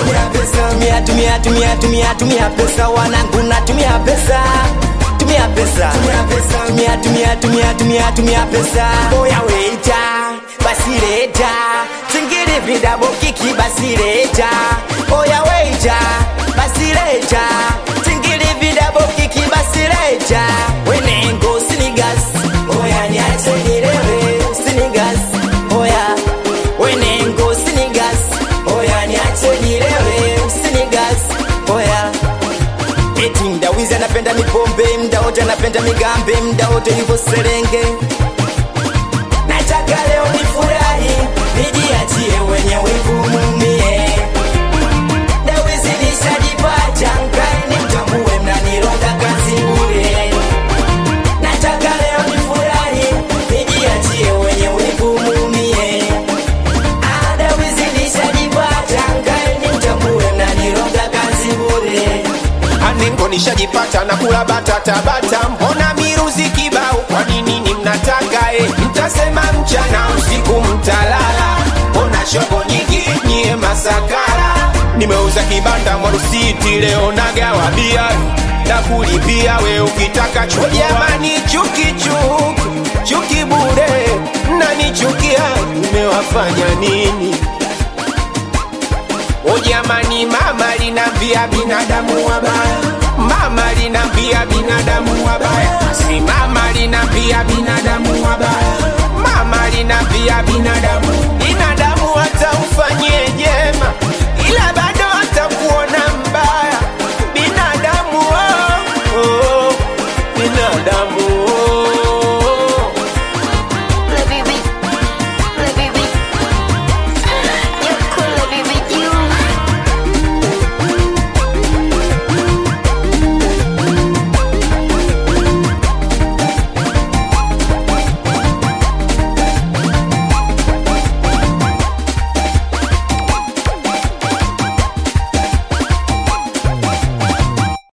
tumia tumia tumia tumia tumia pesa wanangu na tumia pesa tumia pesa tumia tumia tumia tumia tumia pesa oya weita basi leta zingine vidabo kiki basi leta oya weita basi leta zingine vidabo kiki basi leta wenengo sinigas oya niache nilewe sinigas oya wenengo sinigas oya niache nilewe sinigas oya eti mdawizi anapenda mipombe mda wote anapenda migambe mda wote yupo serenge nataka leo nifurahi nijiachie wenye wivu mumie dawizi nishajipata mkae nimtambue mnaniroga kazi bure nataka leo nifurahi nijiachie wenye wivu mumie Ah, dawizi nishajipata mkae nimtambue mnaniroga kazi bure anengo nishajipata na kula batata bata mbona miruzi kibao kwa nini ni mnataka e mtasema mchana usiku mtalala mbona shogo nyingi nyie masakara nimeuza kibanda mwarusiti leo nagawa bia na kulipia we ukitaka chuo jamani chuki chuki chuki bure nanichukia nimewafanya nini O jamani, mama linambia binadamu wabaya,